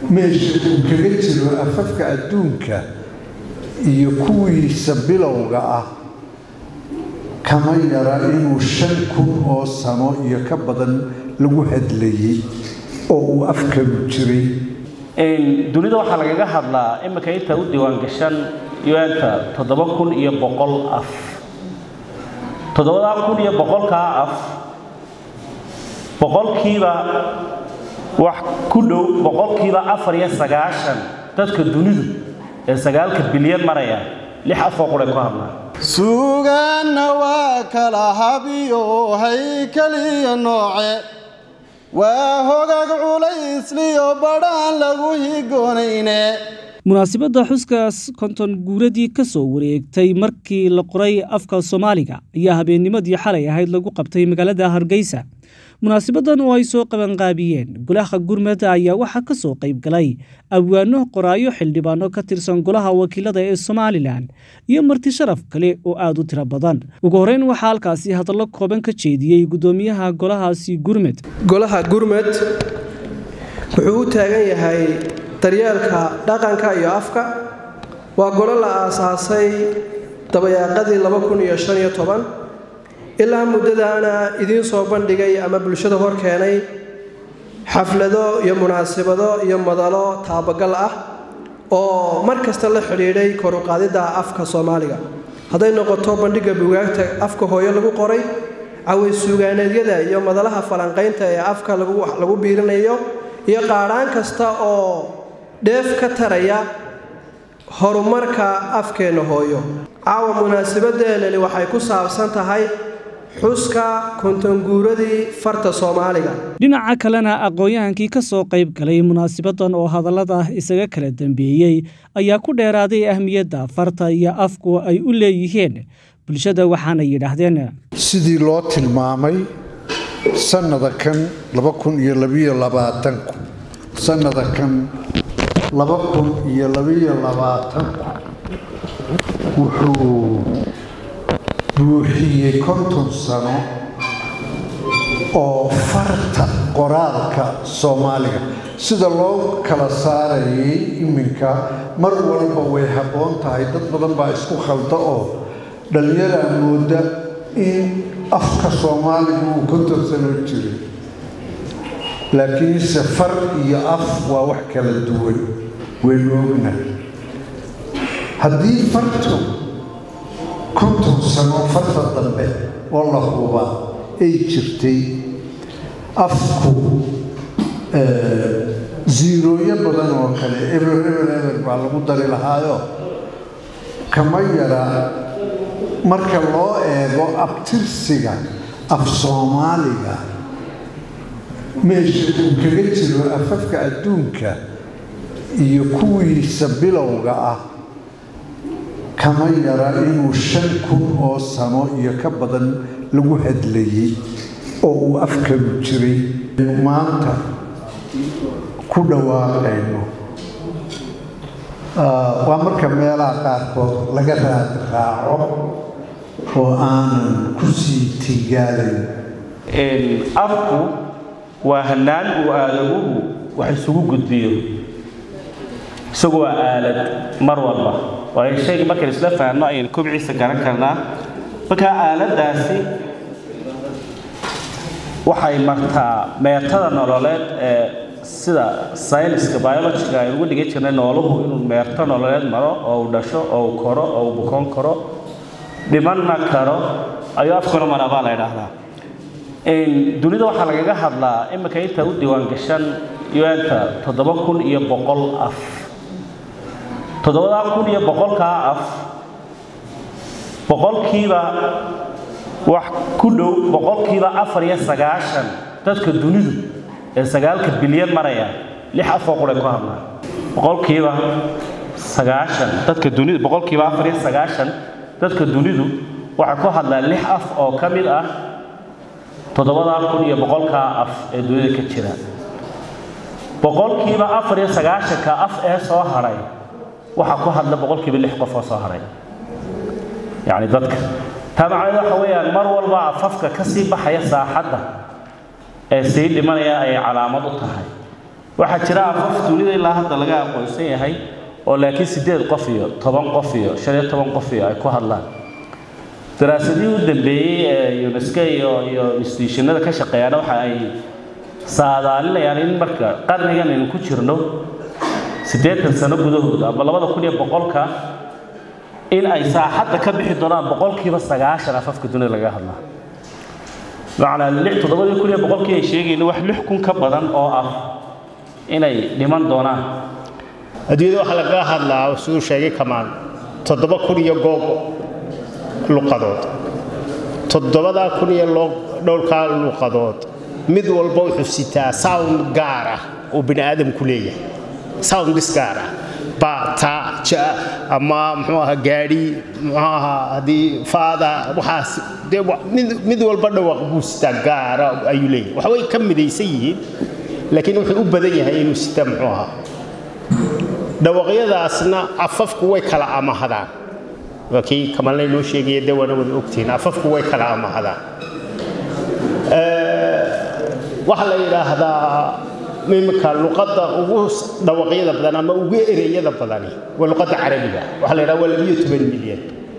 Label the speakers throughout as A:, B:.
A: meesha uu kaga jiro afafka adduunka iyo kuwiisa bilowga ah kama yara inuu shan kun oo sano iyo ka badan lagu hadlayey oo uu afkalu jiray
B: dunida waxaa lagaga hadlaa imika inta u diiwaangashan un-ta toddoba kun iyo boqol af toddobadaa kun iyo boqolkaa af boqolkiiba wax ku dhow boqolkiiba afar iyo sagaashan dadka dunidu ee sagaalka bilyan maraya lix afoo quray ku hadlaan
C: suugaanna waa kala habiyo haykaliyo nooce waa hogag culaysliyo badhaan lagu higoonayne
D: munaasabadda xuskaas konton guuradii ka soo wareegtay markii la qoray afka soomaaliga ayaa habeennimadii xalay ahayd lagu qabtay magaalada hargeysa munaasabadan oo ay soo qabanqaabiyeen golaha gurmad ayaa waxaa ka soo qayb galay abwaano qoraayo xildhibaano ka tirsan golaha wakiilada ee somalilan iyo marti sharaf kale oo aada u tiro badan ugu horreyn waxaa halkaasi hadallo kooban ka jeediyey guddoomiyaha golahaasi gurmed
E: golaha gurmed wuxuu u taagan yahay daryeelka dhaqanka iyo afka waa golo la aasaasay dabayaaqadii ilaa muddadaana idiin soo bandhigay ama bulshada hor keenay xaflado iyo munaasabado iyo madalo taabagal ah oo mar kasta la xidhiidhay koruqaadidda afka soomaaliga hadday noqoto bandhigga bugaagta afka hooyo lagu qoray caways suugaaneedyada iyo madalaha falanqaynta ee afka lagu biirinayo iyo qaadhaan kasta oo dheef ka taraya horumarka afkeenna hooyo caawa munaasabaddeeleli waxay ku saabsan tahay xuska kontonguuradii farta soomaaliga
D: dhinaca kalena aqoon-yahankii ka soo qayb galay munaasabadan oo hadallada isaga kala dambeeyey ayaa ku dheeraaday ahmiyadda farta iyo afku ay u leeyihiin bulshada waxaana yidhaahdeen
A: sidii loo tilmaamay sannada kan laba kun iyo labiyo labaatanku sannada kan laba kun iyo labiyo labaatanku wuxuu buuxiyey konton sano oo farta qoraalka soomaaliga sida loo kala saarayay iminka mar walba way habboon tahay dad badan baa isku khalda oo dhallinyaraa mooda in afka soomaaliga uu konton sano jiray laakiinse far iyo af waa wax kala duwan waynu ognahay haddii fartu konton sano farta dambe oo la hubaa ay jirtay afku ziirooyo badan oo kale eber eber eber baa lagu dari lahaayo kama yara marka loo eego abtirsiga af soomaaliga meesha uu kaga jiro afafka adduunka iyo kuwiisa bilowga ah kama yara inuu shan kun oo sano iyo ka badan lagu hadlayey oo uu afkalu jiray maanta ku dhawaaqayno waa marka meelaha qaarkood laga raad raaco oo aanan ku sii tigaalayn
B: afku waa hanaan uu aadaguhu wax isugu gudbiyo isagu waa aalad mar walba waayo shayga markaynu isla fahanno ayaynu kobciisa garan karnaa markaa aaladdaasi waxay martaa meertada nololeed ee sida sayniska biologiga aynu ugu dhigan jirnay nooluhu inuu meerto nololeed maro oo uu dhasho oo uu koro oo uu bukoon karo dhimanna karo ayuu afkuna maraa baa la ydhaahdaa dunida waxaa lagaga hadlaa imika inta u diiwaangashan un-ta toddoba kun iyo boqol af toddobadaa kun iyo boqolkaa af boqolkiiba wax ku dhow boqolkiiba afar iyo sagaashan dadka dunidu ee sagaalka bilyan maraya lix afoo quray ku hadlaan boqolkiiba sagaashan dadka dunidu boqolkiiba afar iyo sagaashan dadka dunidu waxay ku hadlaan lix af oo ka mid ah toddobadaa kun iyo boqolkaa af ee dunida ka jira boqolkiiba afar iyo sagaashanka af ee soo hadhay waxaa ku hadla boqolkiiba lix qof oo soo hadhay yacni dadka taa macnaheed waxa weeyaan mar walba afafka ka sii baxaya saaxadda ee sii dhimanaya ayay calaamad u tahay waxaa jira afaf dunida ilaa hadda laga aqoonsan yahay oo laakiin siddeed qof iyo toban qof iyo shan iyo toban qof iyo ay ku hadlaan daraasadihii u dambeeyey ee unesco iyo iyo institutionada ka shaqeeyaana waxa ay saadaalinayaan in marka qarnigan aynu ku jirno siddeetan sano gudahooda ama labada kun iyo boqolka in ay saaxadda ka bixi doonaan boqolkiiba sagaashan afafka dunida laga hadlaa macnaa lix toddobadii kun iyo boqolkii ay sheegayno wax lix kun ka badan oo ah inay dhiman doonaan
F: adduunyada waxaa lagaga hadlaa siduu sheegay kamaan toddoba kun iyo goob luqadood toddobadaa kun iyo dhowrkaa luqadood mid walba wuxuu sitaa sound gaar ah oo bini aadamku leeyahay soundis gaar ah ba ta ja ama muxuu ahaa gaadhi muxuu ahaa haddii faada waxaas dee mid mid walba dhawaaq buu sitaa gaara ayuu leeyahay waxa way ka midaysan yihiin laakiin wuxuu u badan yahay inuu sitaa muxuu ahaa dhawaaqyadaasna afafku way kala amahadaan waa kii kamalnay noo sheegaya dee waana wada ogtihiin afafku way kala amahadaan waxaa la yidhaahdaa imika luqadda ugu dhawaaqyada badan ama ugu ereyada badani waa luqadda carabiga waxaa la yidhaha waa labiyo toban milyan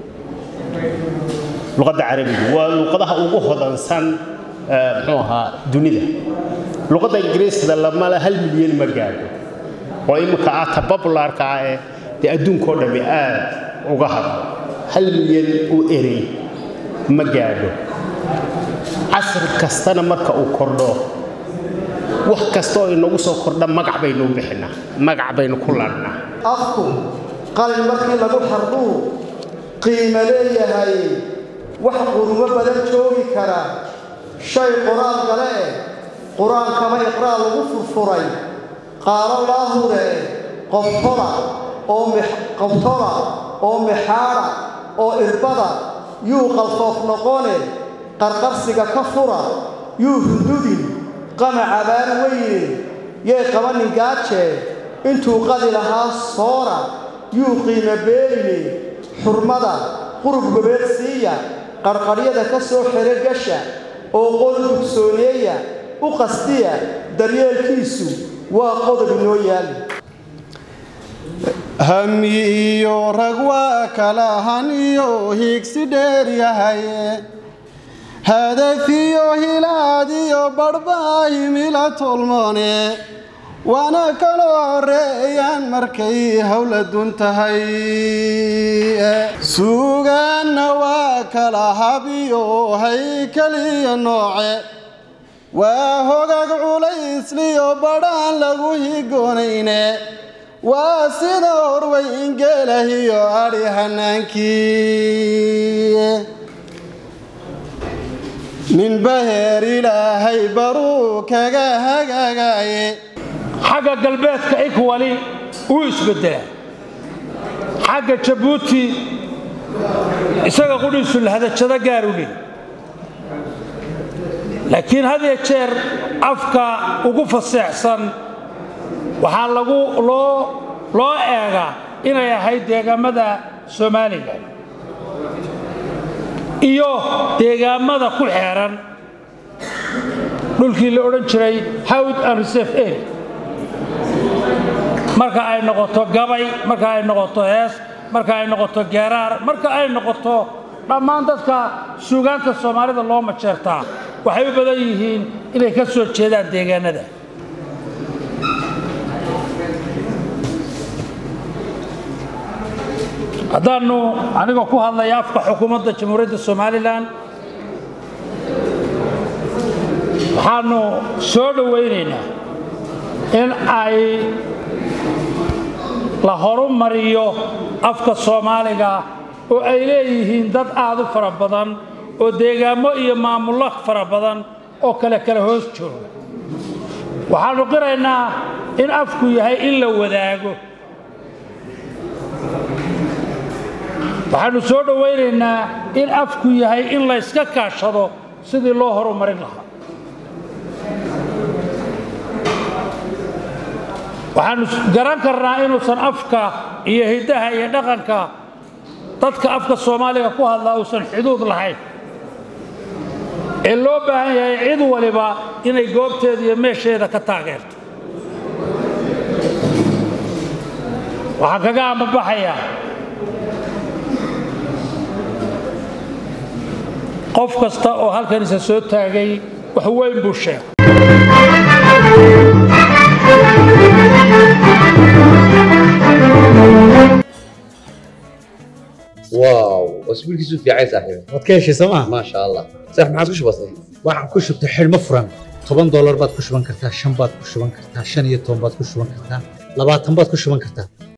F: luqadda carabiga waa luqadaha ugu hodansan muxuu ahaa dunida luqadda ingiriisda lamala hal milyan ma gaadho oo imika ah ta popularka ah ee dee adduunkao dhammi aad uga hadlo hal milyan u erey ma gaadho casri kastana marka uu kordho wax kasta oo inagu soo kordha magac baynu bixinaa magac baynu ku laadhnaa
C: afku qalin markii lagu xarduu qiimo leeyahay wax qurumo badan joogi kara shay qoraal gale eh qur-aankama iqraa' lagu furfuray qaalo laahude qobtola oo qobtola oo mixaadha oo irbada yuu qalfoof noqone qarqarsiga ka fura yuu hurdudin qama cabaan weyne yay qabanin gaajee intuu qadi lahaa soora yuu qiimo beeline xurmada qurub gobeed siiya qarqadhyada ka soo xero gasha oo qol dugsooneeya u qastiya daryeelkiisu waa qodob inoo yaali hami iyo rag waa kala han iyo hiigsi dheer yahaye hadaf iyo hilaad iyo badhbaahimila tolmoone waana kala horeeyaan markay howladun tahay suugaanna waa kala habiyo haykaliyo nooce waa hogag culaysliyo badhaan lagu higoonayne waa sida horweyn geelahiyo adhi hanaankii ninba heer ilaahay baruu kaga hagaagaye
G: xagga galbeedka ikwali wuu isbeddelaa xagga jabuuti isaga qudhiisu lahadajado gaaru leh laakiin had iyo jeer afka ugu faseexsan waxaa lagu loo loo eegaa inay ahayd deegaamada soomaaliga iyo deegaamada ku xeeran dhulkii la odhan jiray hawd and reserve area marka ay noqoto gabay marka ay noqoto hees marka ay noqoto geeraar marka ay noqoto dhammaan dadka suugaanta soomaalida loo majeertaa waxay u badan yihiin inay ka soo jeedaan deegaanada haddaannu anigoo ku hadlaya afka xukuumadda jamhuuriyadda somalilan waxaannu soo dhowaynaynaa in ay la horumariyo afka soomaaliga oo ay leeyihiin dad aad u fara badan oo deegaammo iyo maamullo fara badan oo kale kale hoos jooga waxaannu qiraynaa in afku yahay in la wadaago waxaannu soo dhowaynaynaa in afku yahay in la yska kaashado sidii loo horumarin lahaa waxaannu garan karnaa inuusan afka iyo hiddaha iyo dhaqanka dadka afka soomaaliga ku hadlaa uusan xuduud lahayn ee loo baahan yahay cid waliba inay goobteeda iyo meesheeda ka taageerto waxaa kaga ambabaxaya qof kasta oo halkan isa soo taagay wax weyn buu sheegay
H: واو اسبوعك في عين صاحبي
I: waad ka heshay sooma
H: ما شاء الله صح ما عادش بسيط
I: waxaan ku shubtay xidhmo furan toban doolar baad ku shuban kartaa shan baad ku shuban kartaa shan iyo toban baad ku shuban kartaa labaatan baad ku shuban kartaa